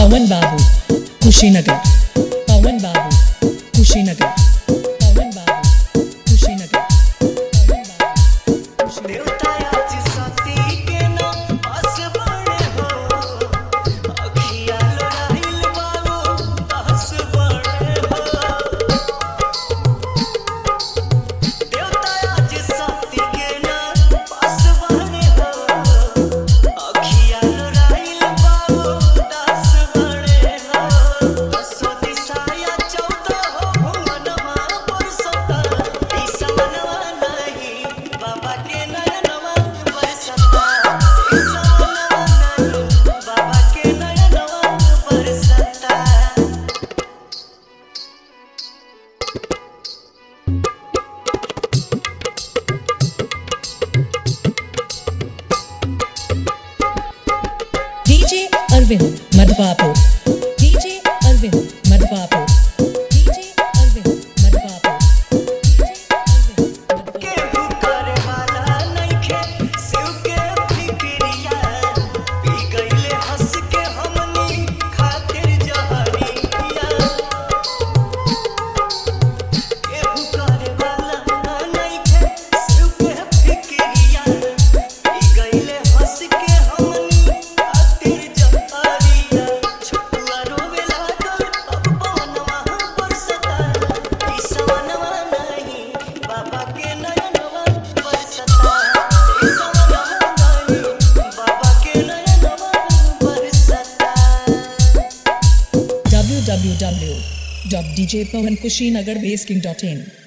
पवन बाबू कुशीनगर पवन बाबू कुशीनगर पवन बाबू कुशीनगर पवन बाबू कुशीनगर देवतायाची साथी के ना पास बळे हो अखिया लोराइल बाबू दास बळे हो देवतायाची साथी के ना पास बळे हो अखिया लोराइल बाबू दास बळे हो असो दिसाया चौदा हो भुवनमा बरसता दिसवनवा नाही बाबा के नयनवा बरसता दिसवनवा नाही बाबा के नयनवा बरसता DJ Arvind Madhwapur DJ Arvind Madhwapur DJ Arvind Madhwapur DJ Arvind Madhwapur केहू करे वाला नइखे शिव के फिक्रिया पी गइले हंस के हमनी खातिर जहरिया केहू करे वाला नइखे शिव के फिक्रिया पी गइले हंस के हमनी खातिर जहरिया छुआ रोवे लागल अब बनवा बरसता ई सवनवा नहीं बाबा के नयनवा बरसता ई सवनवा नहीं बाबा के नयनवा बरसता www.djpawankushinagarbaseking.in